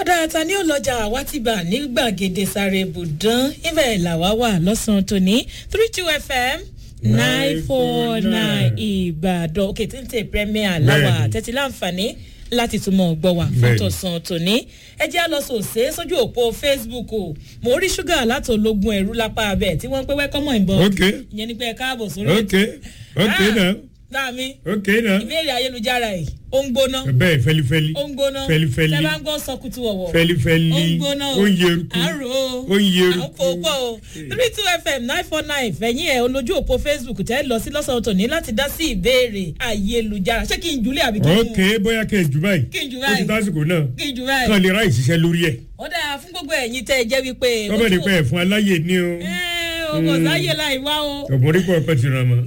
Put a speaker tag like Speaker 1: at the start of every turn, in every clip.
Speaker 1: ọ̀dà ta ni ó lọ́jà àwa ti bà ní gbàgede sáré ibùdán ibẹ̀ làwa wà lọ́sàn-án tòní three two fm nine four nine ìbàdàn òkè tí ń tẹ premier láwà tẹ́tí láǹfààní láti túmọ̀ gbọ́ wà fún tọ̀sán tòní ẹ jẹ́ lọ sòsè sójú òpó facebook o mo rí ṣúgà láti ológun ẹ̀rú lápá abẹ́ tí wọ́n ń pẹ́ wẹ́kọ́mọ̀ ìbọn ìyẹn ni pé ẹ káàbọ̀ sórí
Speaker 2: ok ok náà
Speaker 1: láàmì
Speaker 2: ok náà
Speaker 1: ìbéèrè ayélujára yìí ó ń gbóná
Speaker 2: bẹ́ẹ̀ fẹlifẹli
Speaker 1: ó ń gbóná
Speaker 2: fẹlifẹli
Speaker 1: tẹ bá ń gbọ́ sọkùtù ọ̀wọ̀
Speaker 2: fẹlifẹli
Speaker 1: ó ń gbóná o
Speaker 2: ó ń yeruku
Speaker 1: àárò o
Speaker 2: ó ń
Speaker 1: à ń
Speaker 2: yeruku
Speaker 1: kó pọ̀ o three two fm nine four nine fẹ̀yìn ẹ̀ olójú òpó facebook tẹ́ lọ sí lọ́sàn-án tòní láti dá sí ìbéèrè ayélujára ṣé kí n jùlẹ̀ àbí kí n mú
Speaker 2: ok bóyá kẹ́ ẹ̀ jù báyìí
Speaker 1: Kí n jù
Speaker 2: ó
Speaker 1: báyìí.
Speaker 2: ti tásìkò náà
Speaker 1: kí n jù báyìí.
Speaker 2: kàn lè ra ìṣiṣẹ́ lórí ẹ̀
Speaker 1: ó dáa fún gbogbo ẹ̀yin tẹ́ ẹ jẹ́ wípé.
Speaker 2: kọ́mọ̀ ní pẹ́ ẹ̀ fún aláyè ní o
Speaker 1: ẹ ò kò sáyé láì wá o
Speaker 2: ọ̀bùnrin kọ́ ọ̀pẹ ti ràn mọ́.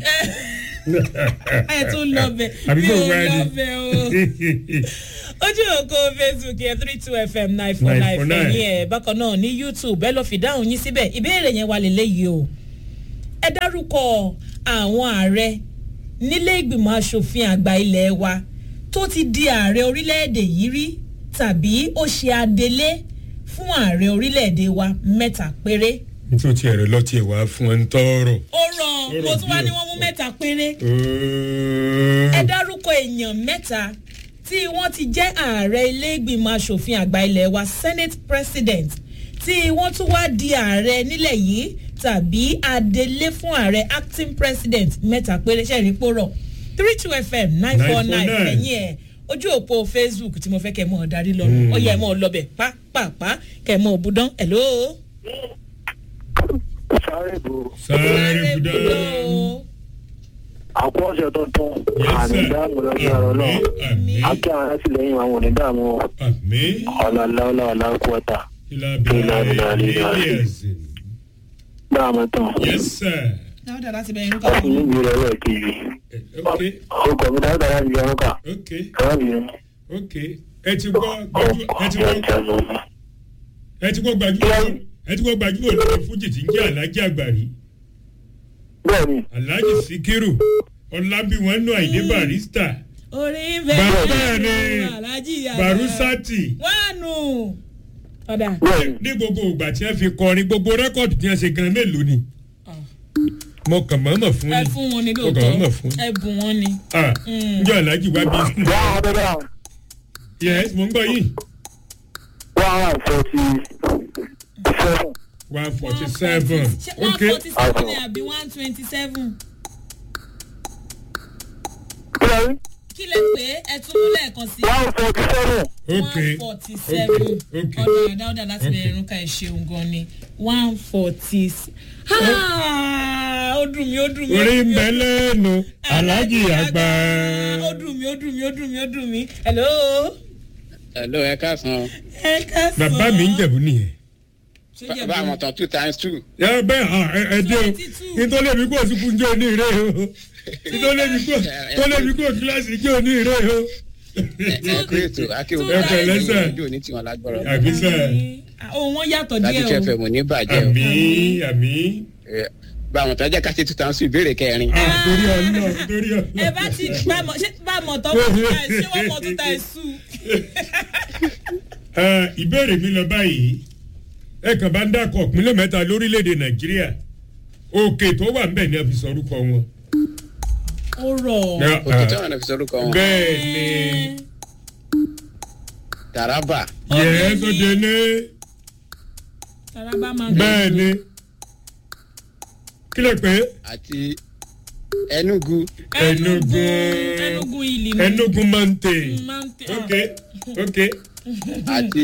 Speaker 1: ẹ tún lọ bẹ
Speaker 2: Àbí
Speaker 1: mi
Speaker 2: kò
Speaker 1: ò
Speaker 2: wá ní?
Speaker 1: lọ bẹ o ojú ògo facebook yẹn three two fm nine four nine
Speaker 2: 949.
Speaker 1: fẹ̀yìn ẹ̀ bákan náà ní youtube ẹ lọ fi dáhùn yín síbẹ̀ ìbéèrè yẹn wà lélẹ́yìí o ẹ dárúkọ àwọn ààrẹ nílé ìgbìmọ̀ asòfin àgbà ilé wa tó ti di ààrẹ orílẹ̀-èdè yìí rí tàbí ó ṣe adelé fún ààrẹ orílẹ̀-èdè wa mẹ́ta péré
Speaker 2: nítorí tí ẹ̀rọ lọ́ọ́ tiẹ̀ wá fún ẹ ń tọrọ.
Speaker 1: ó rọ mo tún wá ní wọ́n mú mẹ́ta péré ẹ dárúkọ èèyàn mẹ́ta tí wọ́n ti jẹ́ ààrẹ ilé ìgbìmọ̀ asòfin àgbà ilé wa senate president tí wọ́n tún wá di ààrẹ nílẹ̀ yìí tàbí adelé fún ààrẹ acting president mẹ́ta péré ṣẹ́ẹ̀rí pòrọ̀ three two fm nine four nine
Speaker 2: 949.
Speaker 1: lẹ́yìn ẹ̀ ojú òpó facebook tí mo fẹ́ kẹ́ ẹ mọ̀ ọ́ darí lọ ọ̀yà ẹ̀ mọ̀ ọ́ lọ́bẹ̀ pápápá kẹ́ ẹ mọ̀ ọ́ budán hello.
Speaker 3: sáré bò
Speaker 2: sáré budá.
Speaker 3: àpò ọ̀sẹ̀ tuntun
Speaker 2: Yes,
Speaker 3: àmì
Speaker 2: sir.
Speaker 3: dáàmú lọ́jọ́ àrọ́ náà
Speaker 2: àmì
Speaker 3: akí àwọn alátìlẹyìn àwọn òní dààmú
Speaker 2: àmì
Speaker 3: ọ̀làláwọ̀lá ọ̀làkúọ̀tà
Speaker 2: ìlà
Speaker 3: Ìlà
Speaker 2: bìlà
Speaker 3: bìlà bìlà.
Speaker 2: yíyẹsì.
Speaker 3: dáàmú tán
Speaker 2: yes sir.
Speaker 1: dáadáa láti bẹ̀rẹ̀ nípa
Speaker 3: láti níbi rẹ̀ wẹ̀ kejì
Speaker 2: ok
Speaker 3: ọkọ̀ mi dáadáa láti jẹun kà
Speaker 2: ok
Speaker 3: ẹ̀rọ mi
Speaker 2: ok ẹ ti gbọ́ gbajú ẹ ti gbọ́ ẹ ti gbọ́ gbajúmọ̀ ẹ ti gbọ́ gbajúmọ̀ lórí fújì tí ń jẹ́ alájí àgbàrí
Speaker 3: bẹ́ẹ̀ni
Speaker 2: alájí síkírù ọlábíwọ̀n nù àìdé barista
Speaker 1: orí
Speaker 2: Bàbá
Speaker 1: bẹ́ẹ̀
Speaker 2: ni
Speaker 1: alájí yàrá
Speaker 2: barusati
Speaker 1: wánu ọ̀dà
Speaker 3: bẹ́ẹ̀ni
Speaker 2: ní gbogbo ìgbà tí wọ́n fi kọrin gbogbo rẹ́kọ̀dì tí wọ́n ṣe gan mélòó ni mo kàn mọ́mọ́ fún
Speaker 1: ẹ
Speaker 2: ni
Speaker 1: fún wọn ní
Speaker 2: mo kàn mọ́mọ́
Speaker 1: lóòótọ́
Speaker 2: fún ni
Speaker 1: ẹ bùn wọn ni.
Speaker 2: ah njẹ́ alájí wá bí skul
Speaker 3: one hundred and
Speaker 2: yes mo ń gbọ́ yìí
Speaker 3: one hundred and forty seven
Speaker 2: one forty seven
Speaker 1: one
Speaker 2: ok
Speaker 1: forty seven ni àbí one twenty seven
Speaker 3: bẹ́ẹ̀ni
Speaker 1: kí lè pé ẹ tún mú lẹ́ẹ̀kan sí
Speaker 3: one forty seven
Speaker 2: ok
Speaker 1: one forty seven
Speaker 2: ok
Speaker 1: ọ̀dà dáúdà láti
Speaker 2: Ok.
Speaker 1: bẹ̀rẹ̀ irun ká ẹ̀ ṣeun gan ni one forty ó dùn mí ó dùn mí ó
Speaker 2: orí
Speaker 1: dùn
Speaker 2: ń
Speaker 1: mí,
Speaker 2: bẹ
Speaker 1: ó dùn mí.
Speaker 2: lẹ́nu alájí àgbà.
Speaker 1: ó dùn mí ó dùn mí ó dùn mí ó dùn mí hello.
Speaker 4: hello ẹ káàsán
Speaker 1: ẹ ká sọ.
Speaker 2: bàbá mi ń jẹ̀bú nìyẹn.
Speaker 1: Ṣé Jẹ̀bú
Speaker 4: bá
Speaker 1: ni?
Speaker 4: àwọn tán two times two
Speaker 2: ẹ bẹ́ẹ̀ hàn ẹ- ẹ dé o
Speaker 1: 22.
Speaker 2: nítorí èmi kò sí kúnjẹ́ òní ìrè o nítorí èmi kò nítorí èmi kò kíláàsì jẹ́ òní ìrè o.
Speaker 4: ẹ kú ètò akéwò
Speaker 1: Ẹ pẹ̀lẹ́
Speaker 2: sà.
Speaker 4: ojú òní tiwọn lágbára
Speaker 2: àbí sẹ́
Speaker 1: ohun wọn yàtọ̀
Speaker 4: láti
Speaker 1: díẹ̀
Speaker 4: fẹ́
Speaker 1: o.
Speaker 4: mọ̀ ní bàjẹ́ o
Speaker 2: àmì àmì
Speaker 4: Ẹ, bá àwọn tán jẹ́ ká ṣe two times two ìbéèrè kẹrin
Speaker 2: ah, torí ọlọ́ torí
Speaker 1: ẹ
Speaker 2: ọlọ́.
Speaker 1: bá ti bá mọ ṣé bá mọ tọ́ mọ tó ta ẹ̀ ṣé wọ́n mọ tó ta ẹ̀ sùn.
Speaker 2: Ẹ, ìbéèrè mi lọ báyìí ẹ kàn bá ń dàkọ̀ ìpínlẹ̀ mẹ́ta lórílẹ̀‐èdè nàìjíríà òkè tó wà ń bẹ̀ ni a fi sọ orúkọ wọn.
Speaker 1: ó rọ̀
Speaker 4: òkè tí wọn fi sọrúkọ wọn
Speaker 2: bẹ́ẹ̀ ni
Speaker 4: taraba
Speaker 2: yẹ́n tó dé ní
Speaker 1: taraba máa
Speaker 2: bẹ́ẹ̀ ni kílẹ̀ pé
Speaker 4: àti enugu
Speaker 2: Enugu.
Speaker 1: enugu ìlì ni
Speaker 2: Enugu mante
Speaker 1: máa ń tẹ
Speaker 2: ok ok
Speaker 4: àti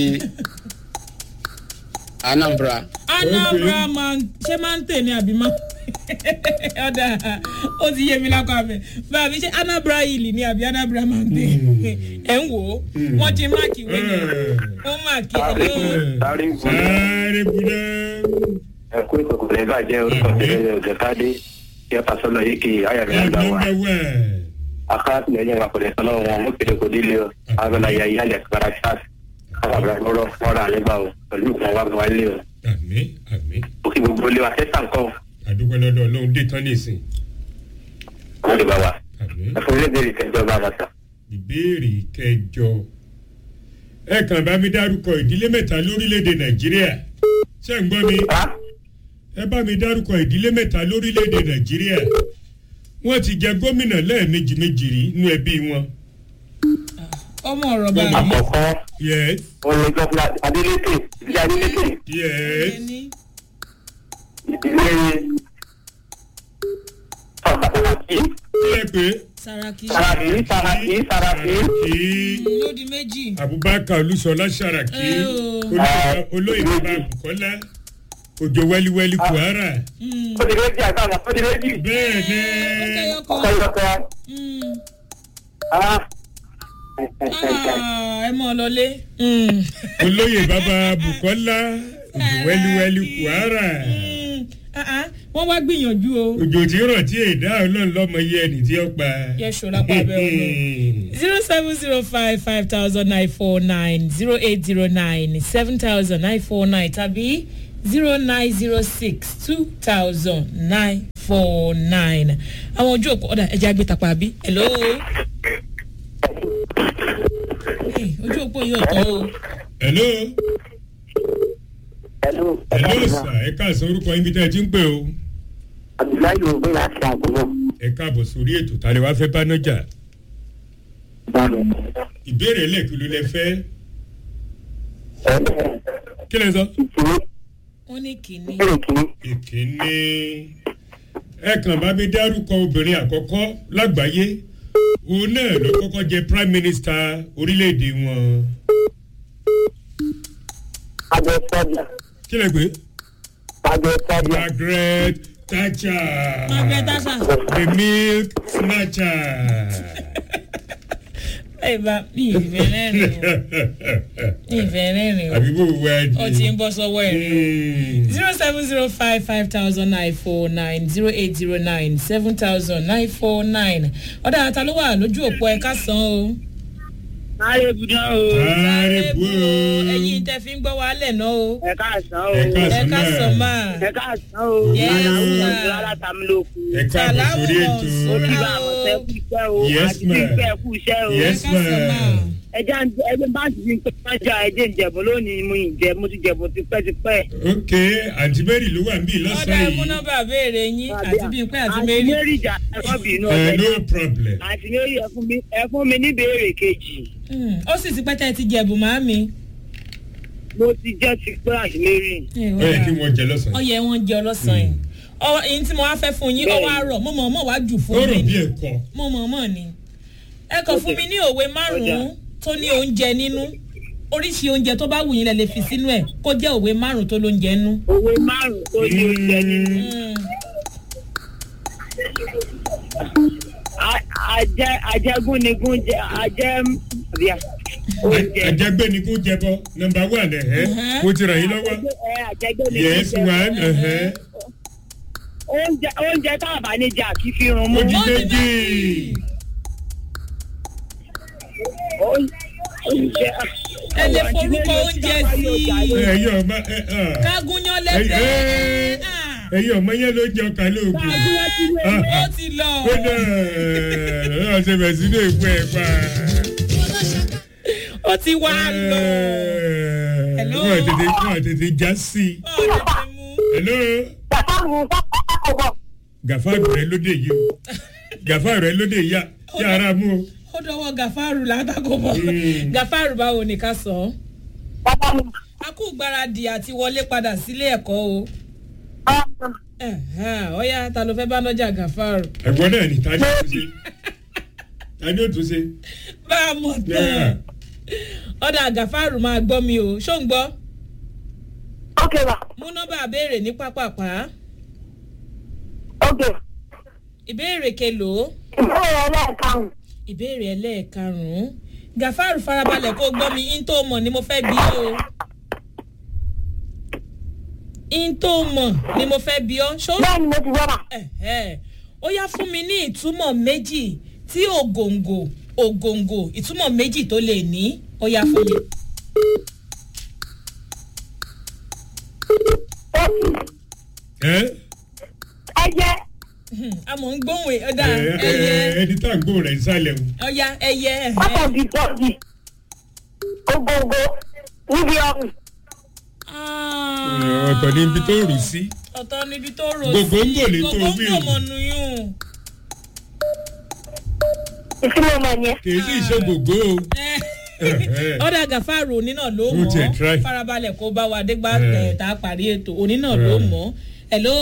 Speaker 4: anambra
Speaker 1: anambra máa ń ṣé máa ń tè ní àbí máa ọ̀dà ó ti yé mi lákọ̀ abẹ bàbí ṣé anambra ìlì ni àbí anambra máa ń tè ẹ̀ ń wò ó wọ́n ti máàkì wé ni ó máàkì ẹ̀ ló
Speaker 3: sáré bò
Speaker 2: sáré budá
Speaker 3: ẹ̀kú ìkòkò lè bàjẹ́ orúkọ tẹ̀lé ọ̀gẹ̀ káde yẹ pàṣọlọ yìí kì í ayọ̀rẹ́ àgbà wa
Speaker 2: ẹgbẹ́wẹ́
Speaker 3: akátìlẹ́yìn wa kò lè sọ lọ́wọ́ wọn mo kéde kò délé o abẹ́lá ya ìyálẹ̀ kára ṣáàṣì kábàbà lọ́rọ̀ fọ́ra àlébà o pẹ̀lú ìgbọ̀n wa wá lé o
Speaker 2: àmì àmì
Speaker 3: ó kí gbogbo ilé wa tẹ́sán kọ́
Speaker 2: àdúgbò lọ́dọ̀ ọlọ́run dé tán nìsín
Speaker 3: wọ́n lè bá wa
Speaker 2: àmì
Speaker 3: ẹ̀fọ́ ilé ìbéèrè kẹjọ bá wa sà
Speaker 2: ìbéèrè kẹjọ ẹ kàn bá mi dárúkọ ìdílé mẹ́ta lórílẹ̀‐èdè nàìjíríà ṣé ń gbọ́ mi ẹ bá mi dárúkọ ìdílé mẹ́ta lórílẹ̀‐èdè nàìjíríà wọ́n ti jẹ gómìnà lẹ́ẹ̀mejì méjì rí nínú ẹbí wọn.
Speaker 1: ọmọ ọ̀rọ̀ bá mi.
Speaker 3: àkọ́kọ́
Speaker 2: yes
Speaker 3: olùjọba adélékè ìdílé adélékè
Speaker 2: yes
Speaker 1: ẹni
Speaker 3: ìdílé sàràkí
Speaker 2: kí ẹ pé
Speaker 1: saraki
Speaker 3: sàràkí sàràkí sàràkí
Speaker 2: kí
Speaker 1: lódì méjì.
Speaker 2: abubakar olúṣọlá sàràkí
Speaker 1: Ẹ o.
Speaker 2: olóyè- olóyè bàbá bukola òjò wẹliwẹli kwara
Speaker 1: Mm.
Speaker 3: ó di méjì àtàwọn ó di méjì
Speaker 2: bẹ́ẹ̀ ni
Speaker 1: kẹyọkọ.
Speaker 3: ọkọ ìyọkọ
Speaker 1: Mm.
Speaker 3: ah
Speaker 1: Ah, ẹ mọ lọlé. Mm.
Speaker 2: olóyè bàbá bukola òjò wẹliwẹli kwara
Speaker 1: Mm. Ah, ah, wọ́n wá gbìyànjú o.
Speaker 2: òjò tí rọ̀ tí èdè ọlọ́run lọ́mọ yẹ ẹni tí ó pa.
Speaker 1: yẹ ṣọlá pa abẹ́ ọ̀nà. zero seven zero five five thousand nine four nine zero eight zero nine seven thousand nine four nine tàbí zero nine zero six two thousand nine four nine. àwọn ojú òpó ọ̀dà ẹja gbé tapá bí. hello. Hey, ojú òpó yìí ọ̀tọ̀ o.
Speaker 2: hello
Speaker 3: hello
Speaker 2: hello sir ẹ káàsán orúkọ yín bí tẹ́ ẹ ti ń pè o
Speaker 3: abdullahi ogun láti àgùnbọ
Speaker 2: ẹ káàbọ̀ sórí ètò ta lè wá fẹ́ bá nájà
Speaker 3: báwo
Speaker 2: ìbéèrè lẹ́ẹ̀kí ló lẹ fẹ́
Speaker 3: ẹ
Speaker 2: kí lẹ sọ.
Speaker 3: ìkíní
Speaker 1: wọ́n ní kínní.
Speaker 3: ìbéèrè kìíní
Speaker 2: ìkíní ẹ kàn bá mi dárúkọ obìnrin àkọ́kọ́ lágbàáyé òun náà ló kọ́kọ́ jẹ prime minister orílẹ̀-èdè wọn
Speaker 3: abẹ sọdíà
Speaker 2: kí lẹ gbé
Speaker 3: abẹ sọdíà
Speaker 2: margaret thatcher
Speaker 1: Margaret Thatcher.
Speaker 2: the milk snatcher.
Speaker 1: ẹ bá mi ìfẹ́ rẹ́rìn o mi ìfẹ́ rẹ́rìn o
Speaker 2: àbí bò wá di.
Speaker 1: ó ti ń bọ́ sọ́wọ́ ẹ̀
Speaker 2: Mm.
Speaker 1: zero seven zero five five thousand nine four nine zero eight zero nine seven thousand nine four nine ọ̀dà ata ló wà lójú òpó ẹ̀ka san o.
Speaker 5: Máyé budán o.
Speaker 2: sáré bò ó.
Speaker 1: ẹ̀yin tẹ fi ń gbọ́ wa lẹ̀ náà o.
Speaker 5: Ẹ káàsán o.
Speaker 2: ẹ káàsán
Speaker 1: ẹ̀ka san
Speaker 2: náà
Speaker 1: máa.
Speaker 5: Ẹ káàsán o.
Speaker 1: Yes,
Speaker 5: Aláwọ̀
Speaker 1: sir.
Speaker 5: ọ̀sán alátàmúlòkù.
Speaker 2: ẹ káàbọ̀ sórí ètò.
Speaker 1: Sàlámù
Speaker 5: Orí
Speaker 1: ọ̀sán.
Speaker 5: bá àmọ̀tẹ́ kú iṣẹ́ o.
Speaker 2: Yes,
Speaker 5: Àti
Speaker 2: ma'am.
Speaker 5: pípẹ́ kú iṣẹ́ o.
Speaker 2: Yes,
Speaker 1: ẹ̀ka san máa.
Speaker 2: ma'am.
Speaker 5: Ẹja ẹgbẹ́ bá ti fi pẹ́jà ẹjẹ́ ìjẹ̀bù lónìí mo ìjẹ́ mo ti jẹ̀bù tipẹ́tipẹ́.
Speaker 2: ok àǹtí mary ló wà níbí
Speaker 1: ọ̀dà
Speaker 2: lọ́sàn-án
Speaker 1: ẹ̀mú
Speaker 2: yìí.
Speaker 1: nọ́mbà béèrè yín àti bíi pé àti
Speaker 5: Àti
Speaker 1: mérí.
Speaker 5: Mary ìjà ẹ̀kọ́ bínú
Speaker 2: ẹ
Speaker 5: ọ̀sẹ̀
Speaker 2: no
Speaker 5: náà.
Speaker 2: problem.
Speaker 5: Àti Mary ẹ fún mi ẹ fún mi ní ìbéèrè kejì.
Speaker 1: Hmm, ó sì ti pẹ́tẹ́ ti jẹ̀bù màámi.
Speaker 5: Mo ti jẹ́ ti pé àti Mary.
Speaker 2: ó yẹ kí wọ́n jẹ lọ́sàn-án.
Speaker 1: ọyẹ wọn jẹ ọlọ́sàn yìí ọwọ́ èyí tí mo wá fẹ́ fún yín ọwọ́ àárọ̀ mo mọ̀ mọ̀ wá jù
Speaker 2: ó
Speaker 1: fún
Speaker 2: rò
Speaker 1: mi
Speaker 2: bí
Speaker 1: ni
Speaker 2: ẹ̀kọ́.
Speaker 1: mo mọ̀ mọ̀ ni ẹ kàn fún mi ní òwe márùn-ún tó ní oúnjẹ nínú oríṣi oúnjẹ tó bá wù yín lẹ lè fi sínú ẹ kó jẹ́ òwe márùn-ún tó lóúnjẹ nú.
Speaker 5: Òwe márùn-ún tó ní oúnjẹ nínú.
Speaker 1: Hmm,
Speaker 5: A- Ajẹ́ ajẹ́gúnnigún jẹ ajẹ́ bíà. Oúnjẹ.
Speaker 2: àjẹgbẹ́ ni kò jẹ bọ́ nọmba one ẹ̀hẹ́
Speaker 1: Mhm.
Speaker 2: mo ti ràn yín lọ́wọ́.
Speaker 5: Ẹ àjẹgúnnigún
Speaker 2: yes
Speaker 5: jẹ.
Speaker 2: one ẹ̀hẹ́
Speaker 5: oúnjẹ oúnjẹ tá a bá ní jẹ àti fi run mú.
Speaker 2: ó di
Speaker 1: Ó di
Speaker 2: méjì.
Speaker 1: méjì.
Speaker 5: oúnjẹ.
Speaker 1: ẹ lè forúkọ oúnjẹ sí i
Speaker 2: ẹ̀yin ọmọ ẹ̀ ẹ̀
Speaker 1: kágúnyán lẹ́gbẹ̀ẹ́
Speaker 2: Ẹ-
Speaker 1: Ah,
Speaker 2: ẹ̀yin ọmọ yẹn ló jẹ ọkà lóògùn.
Speaker 1: ó ti lọ.
Speaker 2: ó dẹ̀ ẹ̀ ṣe bẹ̀ sínú ìpò ẹ̀ pa.
Speaker 1: ó ti wá lọ. Hello?
Speaker 2: wọ́n tètè wọ́n tètè já sí i.
Speaker 1: ó lè ti mú.
Speaker 2: hello gàfáàrù rẹ lóde yìí o gàfáàrù rẹ lóde yìí yà ara mú o.
Speaker 1: ó dọwọ́ gàfárù látàkó bọ̀
Speaker 2: Mm.
Speaker 1: gàfárù báwo ni ká sọ ọ́ a kú gbáradì àti wọlé padà sílé ẹ̀kọ́ o Ẹ̀hẹ́n, ọ̀yá ta ló fẹ́ bá nọ́jà gàfárù
Speaker 2: ẹ̀gbọ́n náà ni ta ni ó tún ṣe ta ni ó tún ṣe.
Speaker 1: bá a mọ̀ tán ọ̀dà gàfárù máa gbọ́ mi o ṣó ń gbọ́
Speaker 3: Okay, ma.
Speaker 1: mú nọ́mbà béèrè ní pápápá
Speaker 3: Okay.
Speaker 1: ìbéèrè kelòó
Speaker 3: Ìbéèrè ẹlẹ́ẹ̀karùn-ún.
Speaker 1: ìbéèrè ẹlẹ́ẹ̀karùn-ún gàfárù farabalẹ̀ kó gbọ́ mi in tó mọ̀ ni mo fẹ́ bí o in tó mọ̀ ni mo fẹ́ bí ọ ṣó
Speaker 3: Bẹ́ẹ̀ni mo ti wá mà.
Speaker 1: Ẹ̀hẹ́. ó yá fún mi ní ìtumọ̀ méjì tí ògòǹgò ògòǹgò ìtumọ̀ méjì tó lè ní ó yá fún mi.
Speaker 2: ẹ
Speaker 3: Ẹyẹ.
Speaker 1: Hmm, àmọ́ ń gbóhùn ọ̀dà
Speaker 2: ẹ ẹ
Speaker 1: ẹyẹ
Speaker 2: ẹni tá à ń gbóhùn rẹ̀ ń sálẹ̀ o.
Speaker 1: ọ̀yá ẹyẹ ẹ̀hẹ́.
Speaker 3: Pátọ̀gì tọ́gì.
Speaker 5: gbogbo níbi ọrùn.
Speaker 1: Ah.
Speaker 2: ọ̀tọ̀ ní ibi tó rù sí.
Speaker 1: ọ̀tọ̀ níbi tó rò sí
Speaker 2: Gògóńgò lè tó wí o.
Speaker 1: gògóńgò mọ̀nù yún.
Speaker 5: ìtumọ̀ mọ̀ yẹn.
Speaker 2: kì í sì ṣe gbogbo o.
Speaker 1: ọ̀dà gàfárò òní náà ló
Speaker 2: Mo tiẹ̀ try.
Speaker 1: mọ̀ farabalẹ̀ kó bá wa dégbà
Speaker 2: Eh.
Speaker 1: ẹ̀ tá a parí ètò òní náà ló
Speaker 2: Eh.
Speaker 1: mọ̀ hello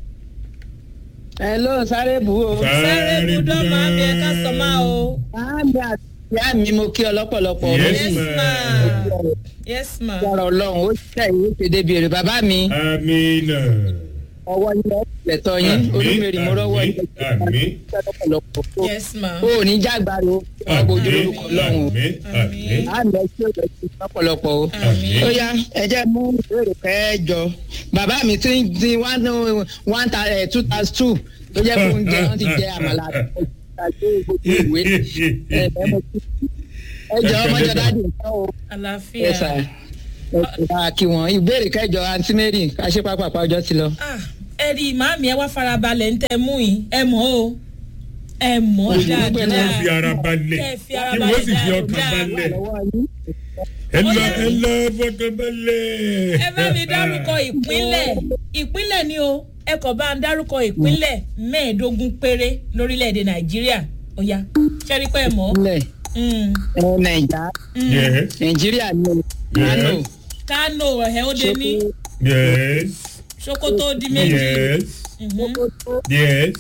Speaker 4: ẹ ló sáré bù ó.
Speaker 1: sáré budọ́
Speaker 2: budán.
Speaker 1: máa ń bí ẹ ká sọ máa o.
Speaker 4: Àmì àti ìyá mi mo kí ọ lọ́pọ̀lọpọ̀.
Speaker 2: Yes,
Speaker 1: yes
Speaker 2: ma.
Speaker 1: ma yes ma
Speaker 4: Ọ̀rọ̀ ọlọ́run ó ṣe ìwé ṣèdè bèrè bàbá mi.
Speaker 2: amina.
Speaker 4: Ọwọ́ yín lẹ́tọ̀ yín. Olúmèrè mo rọ́wọ́ yín.
Speaker 2: àmì
Speaker 4: lọ́pọ̀lọpọ̀.
Speaker 1: yes ma
Speaker 4: O ò ní jágbára o. Ọgbà ojú lórúkọ ọlọ́run o.
Speaker 2: àmì àmì
Speaker 4: Àmì ẹ ṣe òjò sí lọ́pọ̀lọpọ̀ o.
Speaker 1: àmì
Speaker 4: Ó yá ẹ jẹ́ mú ìbéèrè kẹjọ. Bàbá mi ti ń di one one ta- eh, two thousand two tó jẹ́ fún oúnjẹ wọ́n ti jẹ àmàlà àti gbogbo ìwé. Ẹ ẹ mo ti- ẹ jọ ọmọjọ dáàdì nǹkan o.
Speaker 1: àlàáfíà
Speaker 4: ẹ sà ẹ sì bá kí wọn ìbéèrè kẹjọ àǹtí mary káṣí pápápá ọjọ́ ti lọ.
Speaker 1: Ah, ẹ rí i màámi ẹ wá farabalẹ̀ ń tẹ mú yìí ẹ mọ̀ o ẹ mọ̀
Speaker 4: Mo ti
Speaker 2: kí
Speaker 4: gbogbo ẹ̀
Speaker 1: dáadáa
Speaker 2: wọ́n fi ara balẹ̀
Speaker 1: Kẹ́ ẹ fi ara
Speaker 2: kí wọ́n sì fi
Speaker 1: balẹ̀
Speaker 2: ọkàn
Speaker 1: dáadáa.
Speaker 2: balẹ̀
Speaker 4: lọ́wọ́ yín.
Speaker 2: ẹ lọ ẹ lọ fọkàn balẹ̀.
Speaker 1: ẹ bá mi dárúkọ ìpínlẹ̀ ìpínlẹ̀ ni o ẹ kàn bá ń dárúkọ ìpínlẹ̀ mẹ́ẹ̀ẹ́dógún péré lórílẹ̀‐èdè nàìjíríà ó yá ṣẹ́rí pé ẹ mọ̀
Speaker 4: ilẹ̀
Speaker 1: Mm,
Speaker 4: ẹ nàìjà
Speaker 2: yes
Speaker 4: nàìjíríà ni o kánò
Speaker 1: kánò ẹ̀hẹ́ ó dé ní
Speaker 2: yes
Speaker 1: sokoto ó di méjì
Speaker 2: yes
Speaker 1: Mhm.
Speaker 2: yes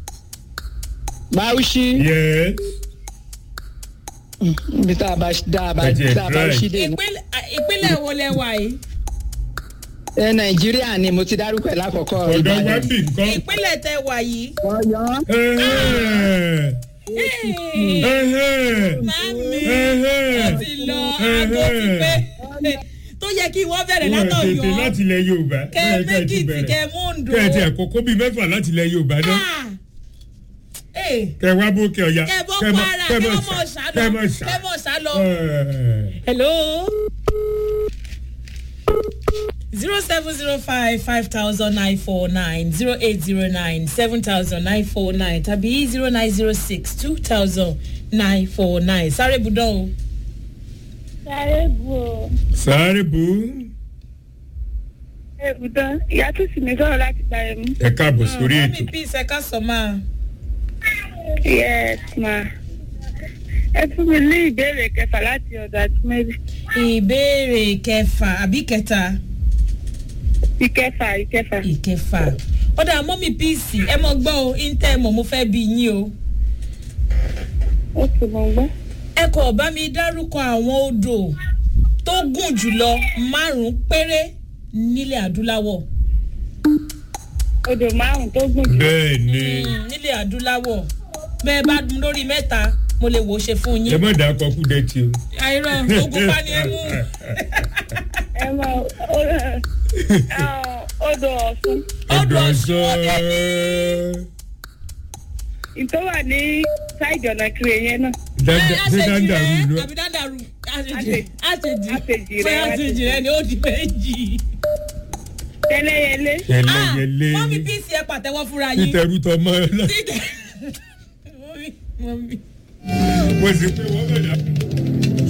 Speaker 4: bauchi
Speaker 2: yes.
Speaker 4: ibi tá a bá dá a bá
Speaker 2: Ẹ jẹ́
Speaker 4: tá a bá
Speaker 2: try.
Speaker 4: ṣí dé ní.
Speaker 1: Ìpínlẹ̀- ìpínlẹ̀ wo lẹ wà yìí
Speaker 4: ẹ nàìjíríà ni mo ti dárúkọ ẹ lákọ̀ọ́kọ́
Speaker 2: ọ̀dọ̀ wa
Speaker 4: ìbàdàn.
Speaker 2: bì nǹkan.
Speaker 1: ìpínlẹ̀ tẹ wà yìí
Speaker 4: ọ̀yọ́
Speaker 2: Ẹ̀hẹ́n.
Speaker 1: Hey,
Speaker 2: Ẹ̀hẹ́n.
Speaker 1: màámi
Speaker 2: Ẹ̀hẹ́n.
Speaker 1: ó ti lọ aago ti pé tó yẹ kí wọ́n bẹ̀rẹ̀
Speaker 2: Wọ́n tètè
Speaker 1: látọ̀yọ́
Speaker 2: láti ilẹ̀ yorùbá.
Speaker 1: kẹ́
Speaker 2: Wọ́n yẹ kẹ́ ẹ ti
Speaker 1: mẹ́kìtì
Speaker 2: bẹ̀rẹ̀.
Speaker 1: kẹ́ múndò
Speaker 2: kẹ́ ẹ ti àkókò bíi mẹ́fà láti ilẹ̀ yorùbá náà.
Speaker 1: Ah! Eh,
Speaker 2: kẹ́ ẹ wá bókè ọ̀yà.
Speaker 1: kẹ́ bọ́
Speaker 2: mọ-
Speaker 1: kwara
Speaker 2: kẹ́
Speaker 1: kẹ́
Speaker 2: mọ
Speaker 1: mọ̀
Speaker 2: sá-
Speaker 1: sálọ
Speaker 2: kẹ́ mọ sá.
Speaker 1: kẹ́ mọ̀ sálọ.
Speaker 2: Ẹ̀ẹ́.
Speaker 1: hello zero seven zero five five thousand nine four nine zero eight zero nine seven thousand nine four nine tàbí zero nine zero six two thousand nine four nine sáré budán o.
Speaker 5: sáré bu o.
Speaker 2: sáré bù ú.
Speaker 5: ebùdán ìyá tó sì ní sọ̀rọ̀ láti gba ẹ̀mú.
Speaker 2: ẹ káàbọ̀ sórí ètò.
Speaker 1: mọ́mí peace ẹ̀ka sọ máa.
Speaker 5: yes ma. ẹ fún mi ní ìbéèrè kẹfà láti ọ̀dọ̀ àti mẹ́rin.
Speaker 1: ìbéèrè kẹfà àbí kẹta
Speaker 5: ìkẹfà ìkẹfà.
Speaker 1: ìkẹfà ọ̀dà mọ́mí peace ẹ mọ̀ gbọ́ o intẹ́ mọ̀ mo fẹ́ bí yín o.
Speaker 5: ó sì mọ̀ gbọ́.
Speaker 1: ẹ kò bá mi dárúkọ àwọn odò tó gùn jùlọ márùn-ún péré nílẹ̀ adúláwọ̀.
Speaker 5: odò márùn tó gùn jù.
Speaker 2: bẹ́ẹ̀ ni
Speaker 1: Mm, nílẹ̀ adúláwọ̀ bẹ́ẹ̀ bá dun lórí mẹ́ta mo lè wò ó ṣe fún
Speaker 2: ẹ
Speaker 1: yín.
Speaker 2: má dà kọkú dẹ́tì o.
Speaker 1: àìrọ̀ ogun pa ni ẹ mú.
Speaker 5: ẹ mọ odò ọ̀sùn.
Speaker 1: Odò
Speaker 2: ọ̀dọ̀
Speaker 1: Ọ̀ṣun
Speaker 2: sọ.
Speaker 1: ọdẹ
Speaker 5: ìtọ́ wà ní sáìdì ọ̀nà kiri yẹn náà.
Speaker 2: Danda-
Speaker 1: Ẹ,
Speaker 2: ṣé
Speaker 1: àṣejì
Speaker 2: dáńdà
Speaker 1: rẹ,
Speaker 2: rú lọ.
Speaker 1: àbí dáńdàrú àṣejì
Speaker 5: Àṣejì.
Speaker 1: àṣejì
Speaker 5: Àṣejì rẹ,
Speaker 1: fẹ́ àṣejì rẹ ni ó di méjì.
Speaker 5: tẹ́lẹ̀yẹlé.
Speaker 2: ẹlẹ́yẹlé
Speaker 1: mọ́mí píìsì ẹ pàtẹ́wọ́ fúnra yín.
Speaker 2: títẹrú tọmọ ẹ lọ.
Speaker 1: Títẹ̀- mọ́mí mọ́mí.
Speaker 2: mo sì pé wọ́n bẹ̀rẹ̀